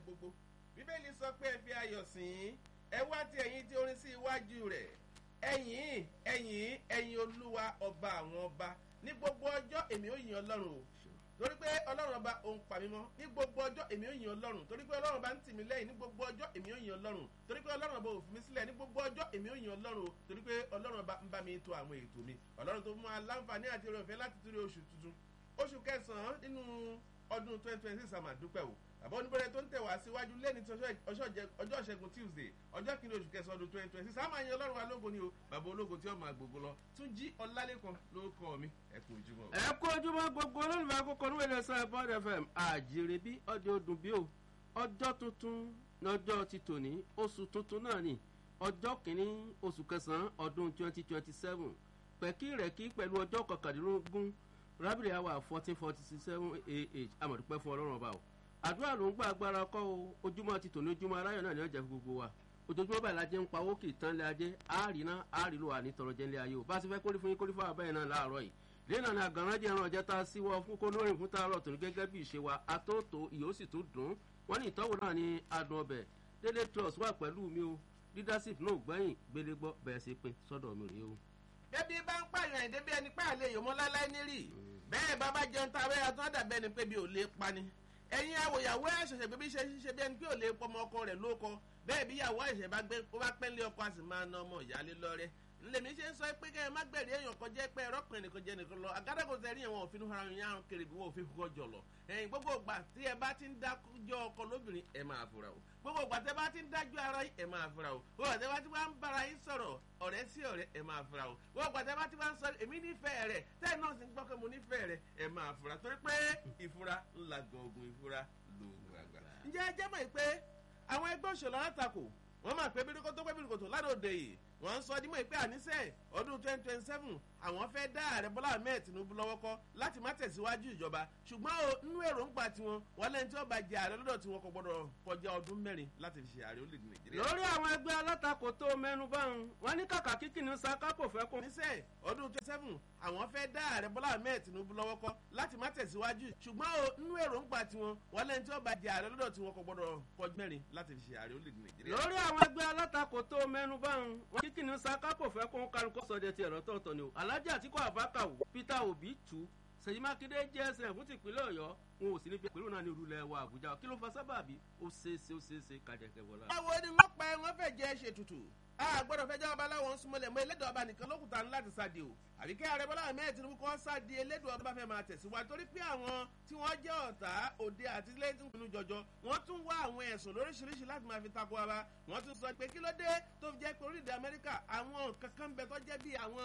gbogbo bíbélì sọ pé ẹ fi ayọ̀ sìn ẹ wá ti ẹ̀yìn tí orin sí iwájú rẹ̀ ẹ̀yìn ẹ̀yìn ẹ̀yìn olúwa ọba àwọn ọba ní gbogbo ọjọ́ èmi ò yìn ọlọ́run o torí pé ọlọ́run ọba òun pa mí mọ́ ní gbogbo ọjọ́ èmi ò yìn ọlọ́run torí pé ọlọ́run ọba ń tì mí lẹ́yìn ní gbogbo ọjọ́ èmi ò yìn ọlọ́run torí pé ọlọ́run ọba ò fi mí sílẹ̀ ní gbogbo ọjọ́ èmi ò yìn ọlọ́run o torí pé ọlọ́run ọba ń bá mi to àwọn ètò mi ọlọ́run tó mú aláǹfààní àti oore ọ̀fẹ́ láti torí oṣù tuntun oṣù kẹsàn-án nínú ọdún twenty twenty six àmà dúpẹ́ o àbọ̀ oníbẹ̀rẹ̀ tó ń tẹ̀ wá síwájú lẹ́ni tí ọjọ́ ìṣẹ́gun tuesday ọjọ́ kìíní oṣù kẹsàn-án ọdún twenty twenty six àmà yẹn ọlọ́run alógo ni o bàbá ológo tí ó máa gbogbo lọ tún jí ọlálẹ́kan ló kọ́ mi ẹ kú ojúmọ́. ẹ kú ojúmọ́ gbogbo olólùfẹ́ akókò ní wẹ́lẹ̀ sọ bọ́ọ̀dù fm àjèrè bí ọdẹ ọdún bí o ọjọ́ tuntun lọ́jọ́ ti tòní oṣù tuntun náà ni ọjọ́ kìíní oṣù kẹsàn-án ọdún twenty twenty seven pẹ̀kí rẹ̀ kí pẹ̀lú ọjọ́ kọkàndínlógún rábìlì àwà fourteen forty seven ah amọ̀dúpẹ́ fún ọlọ́run ọba o àdúrà ló ń gbà agbára kọ́ o ojúmọ́ ti tòní ojúmọ́ aráyọ̀ náà ní ọjà fún gbogbo wa ojoojúmọ́ báyìí lajẹ́ ń pa owó kì í tán lé ajé àárín náà àárín ló wà ní tọrọ jẹ́ ńlẹ̀ ayé o bá a ti fẹ́ kórí fún yín kórí fún àbẹ́yẹn náà láàárọ̀ yìí lẹ́nà ni àgànrán jẹ́ ẹran ọ̀jẹ́ tá a síwọ́ fún kó lórí fún tààrọ̀ tòní gẹ́gẹ́ bí ìṣe wa atóòtó ìyó sì tún dùn wọ́n ní ìtọ́wò náà ní adùn ọbẹ̀ dédé trust wà pẹ̀lú mi o leadership náà gbẹ̀yìn gbélégbọ́ bẹ̀rẹ̀ sí pé sọ́dọ̀ mi rèé o. bébí bá ń pààyàn ẹ̀ débi ẹni pààlẹ́ yòmọ́ láláì nírì bẹ́ẹ̀ bàbá jẹun tá a bẹ́ẹ̀ tó dàbẹ́ ẹni pé bí ò lè pani ẹ̀yin awòyàwó ẹ̀ ṣẹ̀ṣẹ̀ bíbí ṣe ṣiṣẹ́ bí ẹni pé ò lè pọmọ ọkọ rẹ̀ lóko bẹ́ẹ̀ bí ìyàwó ẹ̀ṣẹ̀ bá gbé ó bá pẹ́ lé ọkọ a sì máa na ọmọ ìyáálé lọ́rẹ́ lèmi ṣe ń sọ pé kẹ́ ẹ má gbẹ̀rí èèyàn kan jẹ́ pé ẹ̀rọ kan nìkan jẹ́ nìkan lọ àgádágò sẹ́rí ẹ̀wọ̀n òfin ara yẹn àrùn kiri bí wọ́n òfin kọ́ jọ lọ ẹ̀yìn gbogbo ìgbà tí ẹ bá ti ń dájọ́ ọkọ lóbìnrin ẹ máa fura o gbogbo ìgbà tí ẹ bá ti ń dájọ́ ara yìí ẹ máa fura o gbogbo ìgbà tí ẹ bá ti wá ń bára yín sọ̀rọ̀ ọ̀rẹ́ sí ọ̀rẹ́ ẹ máa fura o gbogbo ìgbà tí ẹ bá ti wá ń sọ èmi nífẹ̀ẹ́ rẹ̀ tẹ́ẹ̀ náà sì ń gbọ́ pé mo nífẹ̀ẹ́ rẹ̀ ẹ máa fura torí pé ìfura ńlá gbọ̀ngàn ìfura lóògùn àgbà. ǹjẹ́ ẹ jẹ́ mọ̀ pé àwọn ẹgbẹ́ òṣèlú alátakò wọ́n máa pẹ́ bíríkó tó pẹ́ bíríkó tó ládòde yìí wọ́n ń sọ dímọ̀ pé àníṣe ọdún twenty twenty seven àwọn fẹ́ dá ààrẹ bọ́lá ahmed tinubu lọ́wọ́ kọ́ láti má tẹ̀síwájú ìjọba ṣùgbọ́n o nínú èròǹgbà tiwọn wọ́n lẹ́ni tí wọ́n bá jẹ ààrẹ lọ́dọ̀ tiwọn kò gbọ́dọ̀ kọjá ọdún mẹ́rin láti fi ṣe ààrẹ orílẹ̀-èdè nàìjíríà. lórí àwọn ẹgbẹ́ alátakò tó mẹ́nu báwọn wọn ní kàkà kíkì ní saka kò fẹ́ kún. àníṣe ọdún twenty seven àwọn fẹ́ dá ààrẹ bọ́lá ahmed tinubu lọ́wọ́ kọ́ láti má tẹ̀síwájú ṣùgbọ́n o nínú èròǹgbà tiwọn wọ́n lẹ́ni tí wọ́n bá jẹ ààrẹ lọ́dọ̀ tiwọn kò gbọ́dọ̀ kọjá mẹ́rin láti fi ṣe ààrẹ orílẹ̀-èdè nàìjíríà. lórí àwọn ẹgbẹ́ alátakò tó mẹ́nu báwọn wọn kíkì ní saka kò fẹ́ kún kálukú sọdẹ ti ẹ̀rọ tọ̀tọ̀ ni o alájà àtikọ̀ àbákà wò peter obi tù sèyí mákindé gsm fún tìpínlẹ̀ ọ̀yọ́ wọn ò sì ní fi pẹ̀lú náà ní olùlẹ̀ wa àbújá kí ló fa sábàbí ó ṣeéṣe ó ṣeéṣe kájẹkẹ wọlá. báwo ni wọ́n pa wọ́n fẹ́ jẹ́ ṣètùtù a gbọ́dọ̀ fẹ́ jẹ́ ọba aláwọ̀ ń súnmọ́lẹ̀ mọ́ elédè ọba nìkan lókùtà ńlá ti sáde o àbí kí ààrẹ bọ́lá ahmed tinubu kọ́ sáde elédè ọba fẹ́ máa tẹ̀síwájú torí pé àwọn tí wọ́n jẹ́ ọ̀tá òde àti lẹ́yìn pinnu jọjọ wọ́n tún wá àwọn ẹ̀sùn lóríṣiríṣi láti máa fi takò ara wọ́n tún sọ pé kí ló dé tó fi jẹ́ pé orílẹ̀-èdè amẹ́ríkà àwọn kankan bẹ tó jẹ́ bí àwọn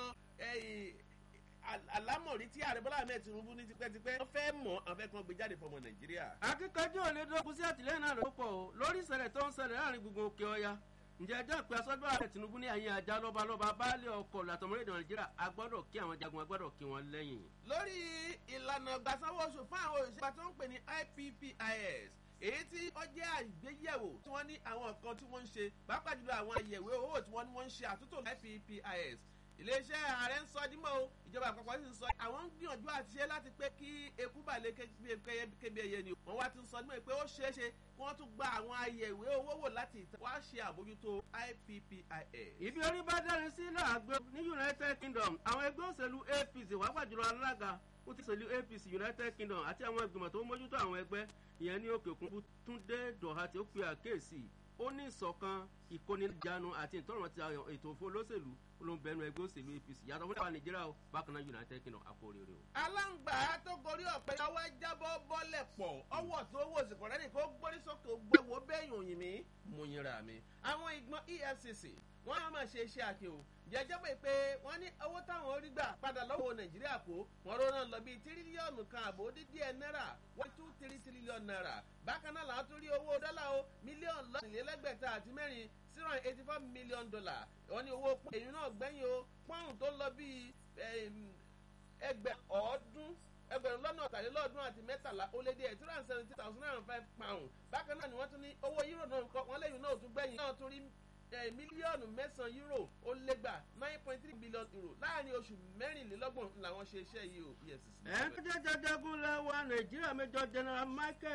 alámọ̀rí tí ààrẹ bọ́lá ahmed tinubu ní tipẹ́tipẹ́ wọ́n fẹ́ mọ̀ àwọn fẹ́ kan gbé jáde fọmọ nàìjíríà. akíkanjú ò lè dókun sí àtìlẹ́yìn náà ló pọ̀ o lórí ìṣẹ̀lẹ̀ tó ń ṣẹlẹ̀ láàrin gbogbo òkè ọya ǹjẹ́ ẹjọ́ ìpè asọ́dọ̀ ààrẹ tinubu ní àyè ajá lọ́balọ́ba baálé ọkọ̀ làtọ̀mọ́lẹ́dẹ̀ nàìjíríà a gbọ́dọ̀ kí àwọn jagun a gbọ́dọ̀ kí wọn lẹ́yìn. lórí ìlànà gbàsáwọ́ oṣù fún àwọn òṣìṣẹ́ tó ń pè ní ippis èyí tí ó jẹ́ àgbéyẹ̀wò tí wọ́n ní àwọn nǹkan tí wọ́n ń ṣe pàápàá jùlọ àwọn àyẹ̀wò owó tí wọ́n ní wọ́n ń ṣe àtúntò ippis iléeṣẹ́ ààrẹ ń sọ dímọ̀ o ìjọba àpapọ̀ sì ń sọ àwọn ń gbìyànjú àti ṣe láti pé kí eku bà lè kébi ẹyẹ ni wọ́n wá ti ń sọ dímọ̀ pé ó ṣeé ṣe kí wọ́n tún gba àwọn àyẹ̀wò owó wò láti ìtàn wá ṣe àbójútó ippis. ibi orí bá dárin sí làágbé ní united kingdom àwọn ẹgbẹ́ òṣèlú apc wàá gbàjúlọ alága ó ti ṣèlú apc united kingdom àti àwọn ìgbìmọ̀ tó ń mójútó àwọn ẹgbẹ́ ìyẹn ní òkè òkun túndé dọ̀hà tí ó pe àkéèsì ó ní ìṣọ̀kan ìkónijánu àti ìtọ́rọ̀ ti ètò òfin olóṣèlú olóńgbẹ́nu ẹgbẹ́ òṣèlú apc yàtọ̀ fún ìwà nàìjíríà o bákan náà united kingdom àkórèrè o. aláǹgbá tó gorí ọ̀pẹ ọwọ́ jábọ́ bọ́lẹ̀ pọ̀ ọwọ́ tó wò sí kọ̀rẹ́nì kó gbórí sókè gbẹ̀wò bẹ́yìn òyìn mi mo yinra mi. àwọn ìgbọ́n efcc wọ́n á máa ṣe iṣẹ́ àkè o jẹjẹ pé pé wọ́n ní owó táwọn orí gbà padà lọ́wọ́ nàìjíríà kó wọ́n rọ́ náà lọ bíi tírílíọ̀nù kan àbò dídí ẹ̀ náírà one two three tírílíọ̀nù náírà bákan náà làwọn tún rí owó dọ́là o mílíọ̀nù lọ́nìlélẹ́gbẹ̀ta àti mẹ́rin zero and eighty four million dollar wọ́n ní owó èyí náà gbẹ́yìn o pọ́ùn tó lọ bíi ẹgbẹ̀ ọ̀ọ́dún ẹgbẹ̀rún lọ́nà ọ̀tàlélọ́ọ̀dún àti mẹ́tàlá ó lé díẹ̀ two hundred and seventy thousand nine hundred five pound bákan náà ni wọ́n tún ní owó euro náà kọ́ wọ́n lẹ́yìn náà tún gbẹ̀yìn náà tún rí mílíọ̀nù mẹ́sàn-án euro ó légbà nine point three billion euro láàrin oṣù mẹ́rìnlélọ́gbọ̀n làwọn ṣe iṣẹ́ yìí o efcc. ẹ̀ ń jẹ́ jajagun lẹ́wọ̀ nàìjíríà méjọ general michael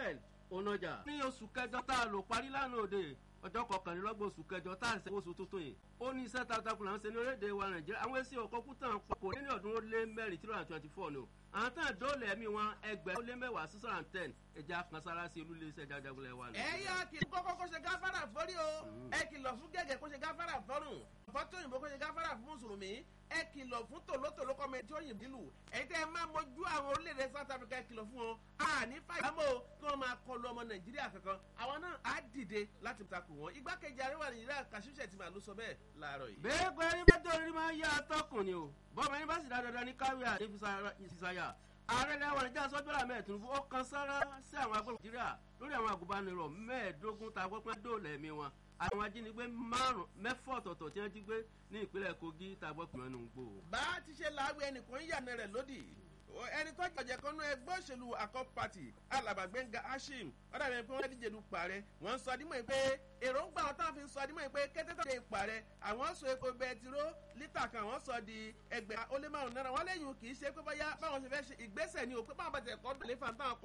onájà. ní oṣù kẹjọ tá a lò parí lánàá òde ọjọ́ kọkànlélọ́gbọ̀n oṣù kẹjọ tá a ṣe oṣù tuntun yìí ó ní iṣẹ́ takuntakun là ń ṣe ní orílẹ̀-èdè wa nàìjíríà àwọn èsì ọkọ̀ kútàn pọ̀ ní ọdún ó lé mẹ́rin three hundred twenty four ni o àwọn tán dóòlù ẹ̀mí wọn ẹgbẹ́ ó lé mẹ́wàá six hundred and ten ẹja kan sára sí olúlé iṣẹ́ jajagunlẹ̀ wa. ẹ yá kí kókó kó ṣe gáfárà fọ́rí o ẹ kìlọ̀ fún gẹ́gẹ́ kó ṣe gáfárà fọ́rùn fọ́tò òyìnbó kó ṣe gáfárà fún mùsùlùmí ẹ kìlọ̀ fún tòlótòló kọ́mẹ tí ó yìn bílù ẹ̀yin tẹ́ ẹ máa mójú àwọn orílẹ̀-èdè south africa ẹ kìlọ̀ fún wọn àní fàyàmọ́ kí wọ́n máa kọlu ọmọ nàìjíríà kankan àwọn náà á dìde láti takò wọn igbákejì àríwá nàìjíríà kàṣíṣẹ́ ti máa ló sọ bẹ́ẹ̀ láàárọ̀ yìí. bẹ́ẹ̀ pé ẹni bá tó orí máa ń yá atọ́kùn ni o bọ́ọ̀mù ẹni bá sì dá dandan ní káwé àdébísáyà ààrẹ lẹ́wọ̀n níjà sọ́jọ́lá mẹ́ẹ̀ẹ́dógún ó kan sára sí àwọn agbóhùn nàìjíríà lórí àwọn àgùnbánirọ̀ mẹ́ẹ̀ẹ́dógún tá a gbọ́ pé dóòlà ẹ̀mí wọn àwọn ajínigbé márùn mẹ́fọ́ ọ̀tọ̀ọ̀tọ̀ tí wọ́n jí gbé ní ìpínlẹ̀ kogi tá a gbọ́ pé wọ́n ń gbò. bá a ti ṣe làágbé ẹnìkan yànnà rẹ̀ lódì ẹni tó jọjẹ kan nú ẹgbẹ́ òṣèlú akọ party alàbàgbẹ́ngà hashim ọ̀dà mi pé wọ́n díje du pààrẹ wọ́n ń sọ adímọ̀ pé èròǹgbà wọn táwọn fi ń sọ adímọ̀ pé kété tó de pààrẹ àwọn sọ epo bẹtiró lítà kan àwọn sọ di ẹgbẹ́ ó lé márùn náírà wọ́n lẹ́yìn kì í ṣe pé báyà báwọn ṣe fẹ́ ṣe ìgbésẹ̀ ni ò pé báwọn bá tẹ̀ kọ́ dùn lé fàǹtà